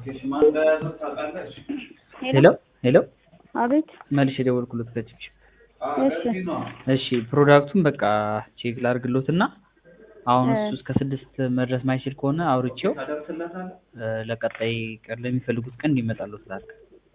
ሄሎ ሄሎ አቤት መልሼ የደወልኩለት ከችግር እሺ እሺ ፕሮዳክቱን በቃ ቼክ ላድርግሎትና አሁን እ እሱ እስከ ስድስት መድረስ ማይችል ከሆነ አውርቼው እ ለቀጣይ ቀን ለሚፈልጉት ቀን እንዲመጣልዎት ላድርግ።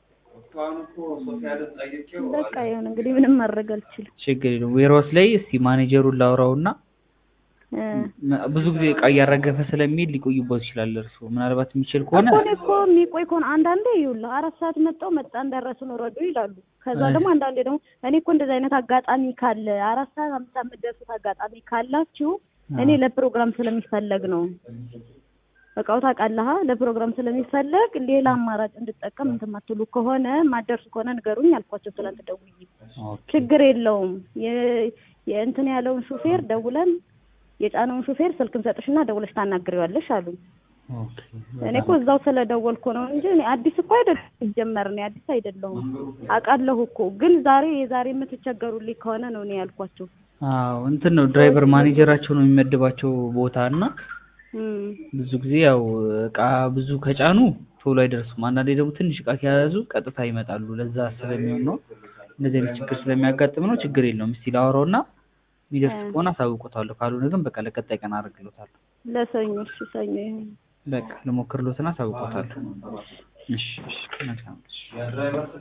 በቃ ይሁን እንግዲህ ምንም ማድረግ አልችልም ችግር የለውም። ዌርሃውስ ላይ እስቲ ማኔጀሩን ላውራውና እ ም- ብዙ ጊዜ እቃ እያራገፈ ስለሚሄድ ሊቆይቦት ይችላል። እርስዎ ምናልባት የሚችል ከሆነ እኮ እኔ እኮ የሚቆይ ከሆነ አንዳንዴ ይኸውልህ አራት ሰዓት መጣው መጣ እንዳረሱን ወረዱ ይላሉ። ከዛ እ ደግሞ አንዳንዴ ደግሞ እኔ እኮ እንደዚህ አይነት አጋጣሚ ካለ አራት ሰዓት አምስት ሰዓት የምትደርሱት አጋጣሚ ካላችሁ እኔ አዎ። ለፕሮግራም ስለሚፈለግ ነው። እቃው ታውቃለህ ለፕሮግራም ስለሚፈለግ ሌላ አማራጭ እንድጠቀም እንትን የማትሉ ከሆነ ማደርሱ ከሆነ ንገሩኝ አልኳቸው ትላንት ደውዬ። ኦኬ ችግር የለውም የ- የእንትን ያለውን ሹፌር ደውለን የጫነውን ሹፌር ስልክም ሰጥሽና ደውለሽ ታናግሪዋለሽ አሉኝ። ኦኬ እኔ እኮ እዛው ስለደወልኩ ነው እንጂ እኔ አዲስ እኮ አይደለም ሲጀመር እኔ አዲስ አይደለሁም አውቃለሁ እኮ ግን ዛሬ የዛሬ የምትቸገሩልኝ ከሆነ ነው እኔ ያልኳቸው። አዎ እንትን ነው ድራይቨር ማኔጀራቸው ነው የሚመድባቸው ቦታ እና እም ብዙ ጊዜ ያው እቃ ብዙ ከጫኑ ቶሎ አይደርሱም። አንዳንዴ ደግሞ ትንሽ እቃ ከያዙ ቀጥታ ይመጣሉ። ለዛ ስለሚሆን ነው እንደዚህ አይነት ችግር ስለሚያጋጥም ነው። ችግር የለውም። እስቲ ላወራውና የሚደርስ እ ከሆነ አሳውቆታለሁ። ካልሆነ ግን በቃ ለቀጣይ ቀን አደርግሎታለሁ። ለሰኞ እሺ ሰኞ ይሁን። በቃ ልሞክርሎትና አሳውቆታለሁ። እሺ እሺ መልካም እሺ